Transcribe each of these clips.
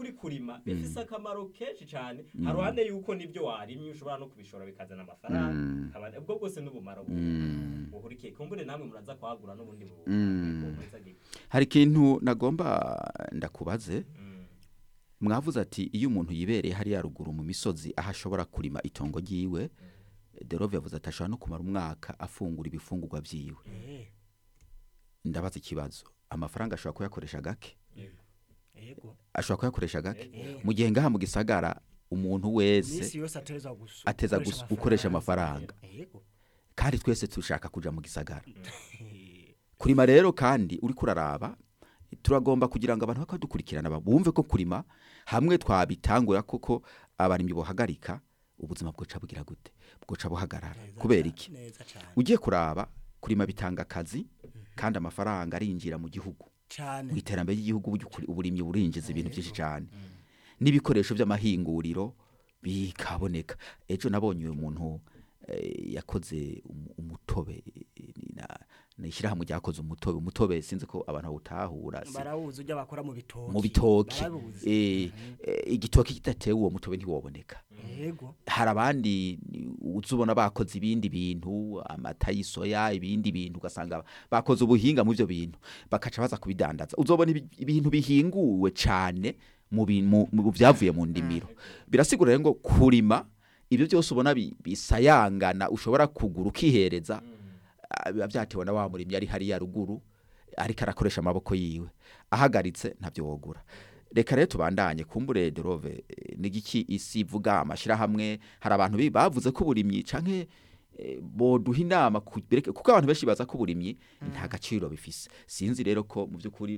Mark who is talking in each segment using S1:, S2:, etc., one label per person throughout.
S1: by'ukuri kurima bifise akamaro kenshi cyane haruhande yuko nibyo warimye ushobora no kubishora bikazana amafaranga
S2: Mm.
S1: Kaba- ubwo bwose n'ubumaro
S2: Mm.
S1: buhurikiye kumbure namwe muraza kwagura n'ubundi bu-
S2: Mm.
S1: buhuriza gihe.
S2: hari ikintu nagomba ndakubaze
S1: Mm.
S2: mwavuze ati iyo umuntu yibereye hariya ruguru mu misozi aho ashobora kurima itongo ryiwe derove yavuze ati ashobora no kumara umwaka afungura ibifungurwa byiwe
S3: Eh,
S2: ndabaza ikibazo amafaranga ashobora kuyakoresha gake
S1: Yego.
S3: yego
S2: ashobora kuyakoresha gake
S3: Eh,
S2: mu gihe ngaha mu gisagara umuntu wese
S3: iminsi yose ateza gusa
S2: ateza gus- gukoresha amafaranga
S3: yego
S2: kandi twese dushaka kuja mu gisagara
S3: Eh,
S2: kurima rero kandi uri kuraraba turagomba kugira ngo abantu bakadukurikirana ba- bumve ko kurima hamwe twabitangura koko abarimyi bohagarika ubuzima bwoca bugira gute bwoca buhagarara
S3: neza
S2: kubera
S3: ca-
S2: iki
S3: neza cyane
S2: ugiye kuraba kurima bitanga akazi kandi amafaranga arinjira mu gihugu
S3: cyane
S2: mu iterambere ry'igihugu burya ukuri- uburimyi burinjiza ibintu byinshi cyane n'ibikoresho by'amahinguriro bikaboneka ejo nabonye uyu muntu eh, yakoze umu- umutobe eh, na- ni ishyirahamwe ryakoze umutobe umutobe sinzi ko abantu bawutahura si-
S3: barawuzi ujya bakora mu bitoki
S2: mu bitoki
S3: barabuzi
S2: eh, eh, igitoki kidatewe uwo mutobe ntiwoboneka
S3: yego
S2: hari abandi uza ubona bakoze ibindi bintu amata y'isoya ibindi bintu ugasanga bakoze ubuhinga mu byo bintu bakaca baza kubidandaza uzobona ibi- ibintu bihinguwe cyane mu bi- mu- mu byavuye mu ndimiro birasigura rero ngo kurima ibyo byose ubona bi- bisayangana ushobora kugura ukihereza ah, biba byatewe na wa murimyi ari hariya ruguru ariko arakoresha amaboko yiwe ahagaritse ntabyo wogura reka rero tubandanye kumbure derove eh, n'igiki isi ivuga amashyirahamwe hari abantu bi- bavuze ko uburimyi canke eh, boduha inama ku- bereke- kuko abantu benshi baza ko uburimyi nta gaciro bifise sinzi rero ko mu by'ukuri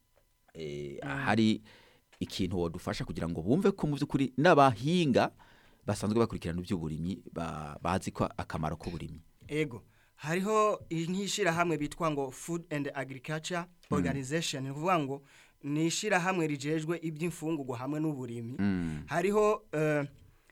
S2: eh, hari ikintu wodufasha kugira ngo bumve ko mu by'ukuri n'abahinga basanzwe bakurikirana iby'uburimyi ba- bazi ko akamaro k'uburimyi
S3: ego hariho nk'ishyirahamwe bitwa ngo food and agriculture organization ni ukuvuga ngo ni ishyirahamwe rijejwe iby'imfungurwa hamwe n'uburimyi hariho eh,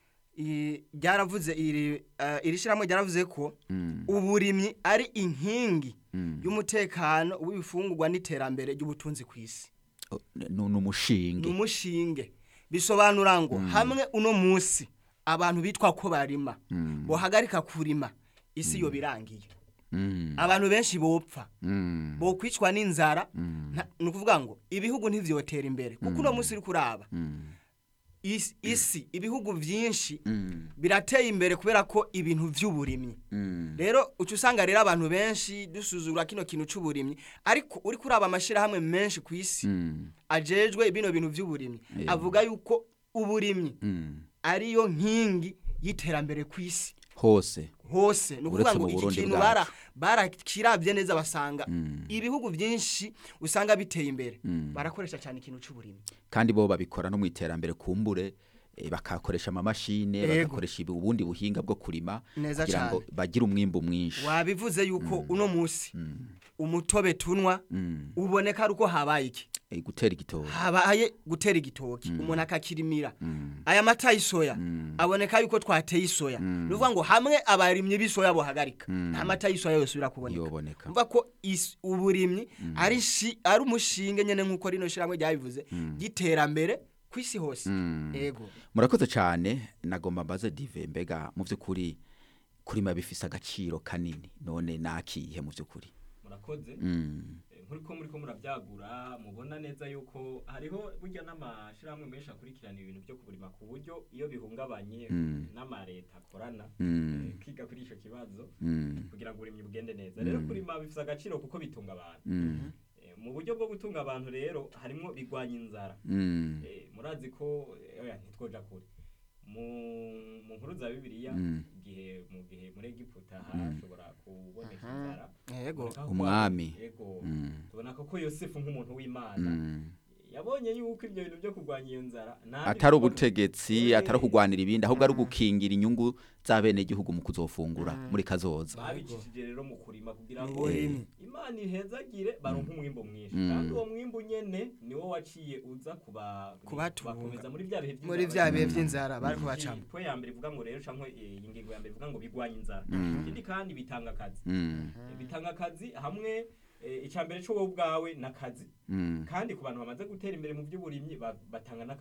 S3: i- ryaravuze iri eh, iri shyirahamwe ryaravuze ko uburimyi ari inkingi y'umutekano w'ibifungurwa n'iterambere ry'ubutunzi ku isi
S2: O, ni ni
S3: ni
S2: umushinge
S3: umushinge bisobanura ngo hamwe uno munsi abantu bitwa ko barima bohagarika kurima isi yo birangiye
S2: Mm,
S3: abantu benshi bopfa
S2: mm,
S3: bokwicwa n'inzara nta- ni ukuvuga ngo ibihugu ntivyotera imbere kuko uno munsi uri kuraba
S2: mm,
S3: isi, isi ibihugu byinshi
S2: mm,
S3: birateye imbere kubera ko ibintu vy'uburimyi
S2: mm.
S3: rero uca usanga rero abantu benshi dusuzugura kino kintu c'uburimyi ariko uri kuraba amashirahamwe menshi ku isi
S2: Mm,
S3: ajejwe bino bintu vy'uburimyi
S2: Yeah.
S3: avuga yuko uburimyi
S2: mm.
S3: ariyo nkingi y'iterambere ku isi
S2: hose
S3: hose ni ukuvuga
S2: Uretse
S3: ngo
S2: mu
S3: iki
S2: Burundi
S3: kintu
S2: bwacu.
S3: bara barakirabye neza basanga
S2: Mm.
S3: ibihugu byinshi usanga biteye imbere
S2: Mm.
S3: barakoresha cyane ikintu c'uburimyi
S2: kandi bo babikora no mu iterambere kumbure eh, bakakoresha amamashine
S3: Yego.
S2: bagakoresha ibi- ubundi buhinga bwo kurima
S3: Neza
S2: kugira ngo
S3: cane.
S2: bagire umwimbu mwinshi
S3: wabivuze yuko uno munsi umutobe tunwa
S2: Mm.
S3: uboneka ari uko habaye iki
S2: Eh, gutera igitoki
S3: habaye gutera igitoki umuntu akakirimira aya mata y'isoya aboneka yuko twateye isoya ni ukuvuga ngo hamwe abarimyi b'isoya bohagarika nta mata y'isoya yose birakuboneka
S2: yoboneka
S3: mva ko is- uburimyi ari shi- ari umushinge nyene nk'uko rino shyirahamwe ryabivuze ry'iterambere ku isi hose yego
S2: murakoze cyane nagomba mbaze dive mbega mu by'ukuri kurima bifise agaciro kanini none nakihe mu by'ukuri
S1: murakoze
S2: Mm,
S1: Eh, nkuriko muriko murabyagura mubona neza yuko hariho burya n'amashirahamwe menshi akurikirana ibintu byo kuburima ku buryo iyo bihungabanye n'amareta akorana
S2: Mm.
S1: eh, kwiga kuri ico kibazo
S2: mm,
S1: kugira ngo uburimyi bugende neza rero kurima bifise agaciro kuko bitunga abantu
S2: mm,
S1: Eh, mu buryo bwo gutunga abantu rero harimwo bigwanya inzara
S2: mm,
S1: Eh, murazi ko eh, oya ntitwoja kure mu mu nkuru za bibiliya
S2: Mm.
S1: igihe mu gihe muri egiputa hashobora kuboneka inzara
S3: yego
S1: Kuboneka ko-
S2: Umwami.
S1: yego
S2: Mm.
S1: tubona ko ko yosefu nk'umuntu w'imana
S2: mm.
S1: yabonye yuko ibyo bintu byo kurwanya iyo nzara nta
S2: atari
S1: bikorwa-
S2: ubutegetsi
S1: Eh,
S2: atari ukugwanira ibindi ahubwo ari ugukingira inyungu z'abenegihugu mu kuzofungura muri kazoza
S1: babicishije rero mu kurima kugira ngo
S3: Uburimyi.
S1: imana ihezagire baronke umwimbo mwinshi
S2: Mm.
S1: kandi uwo mwimbo nyene niwo waciye uza kuba
S3: Kubatunga.
S1: kubakomeza muri bya bihe
S3: muri
S1: vy'inzara
S3: vya bihe
S1: bari-
S3: vy'inzara bariko bacamo
S1: Iyi point ya mbere ivuga ngo rero canke eh, iyi ngingo ya mbere ivuga ngo bigwanya inzara
S2: Mm.
S1: ikindi kandi bitanga akazi
S2: Mm,
S1: Eh, bitanga akazi hamwe eh, icambere cyo wowe ubwawe n'akazi
S2: mm.
S1: kandi ku bantu bamaze gutera imbere mu by'uburimyi ba- batanga n'akazi